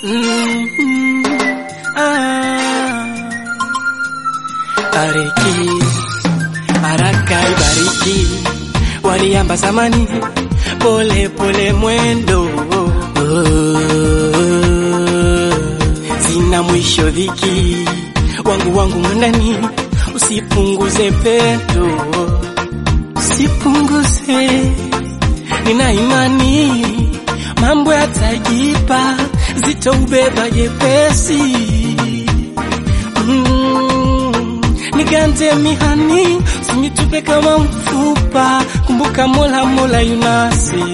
Mm, ah. Bariki baraka ibariki, waliamba zamani, pole pole mwendo oh, zina mwisho dhiki, wangu wangu mwandani, usipunguze pendo, usipunguze, nina imani mambo yatajipa, zitaubeba jepesi mm, nigante mihani, usinitupe kama mfupa, kumbuka Mola, Mola yunasi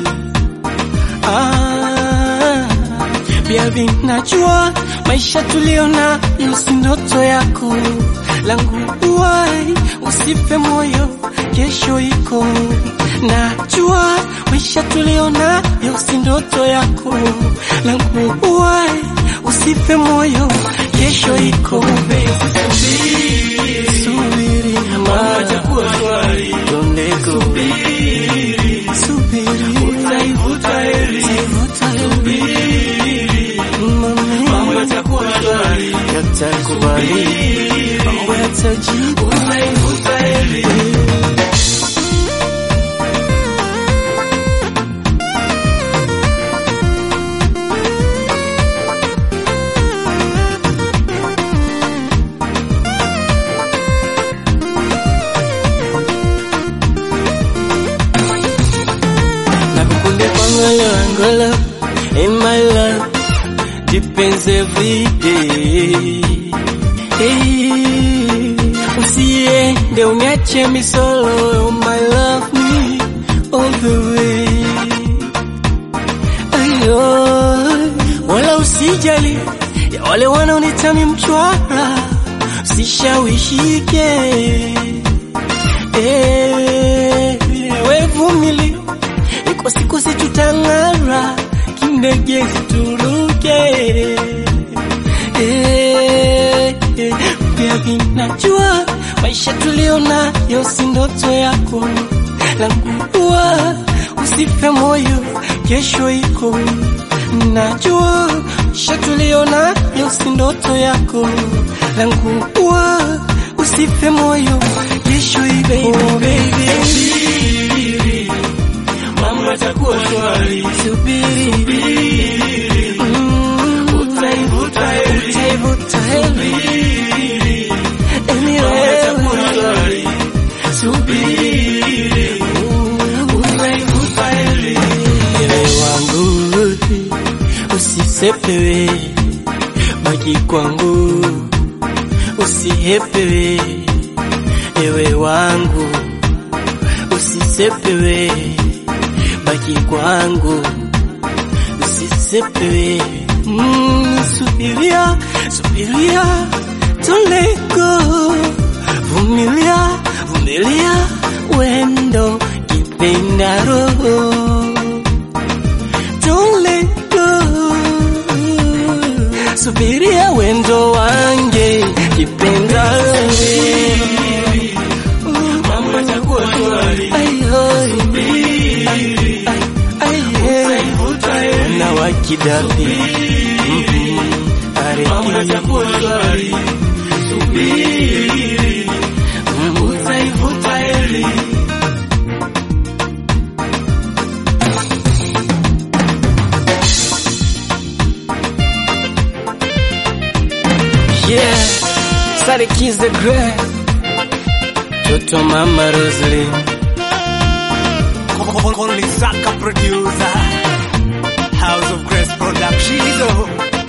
ah, pia vinajua maisha tuliona yusi ndoto yako langu uwai, usife moyo, kesho iko najua maisha tuliona yusi ndoto yako langu uwai, usife moyo, kesho iko subiri mama, don't let go. Subiri, utaivuta heri, mambo yatakuwa shwari, yatakubali, mambo yatajibu, utaivuta heri. Nakukunde pangolo angolo in my love depends every day. Hey, usiende uniache mi solo, oh my love me all the way. Ayo, wala usijali ya wale wanaonitami mchwara, sishawishike Eh, we vumili, iko siku si tutang'ara, kindege turuke. Eh, eh, pia vinajua maisha tulionayo si ndoto yako, langu dua usife moyo, kesho iko. Najua maisha tulionayo si ndoto yako, langu dua usife moyo, kesho ibe oh, baby. Mambo yatakuwa shwari, subiri, Mm, utaivuta heri, utaivuta heri, Anyway, subiri, utaivuta heri. Ewe wangu usisepewe, baki kwangu usihepewe, ewe wangu usisepewe, baki kwangu usisepewe. Mm, subiria, subiria, don't let go. Vumilia, vumilia, wendo kipenda roho. Don't let go. Subiria wendo wange kipenda roho. Mambo yatakuwa shwari. Na wakidapi Mambo yatakuwa shwari. Subiri, utaivuta heri. Yeah, Sadik is the great Toto Mama Rosalie Only Saka producer, House of Grace Production.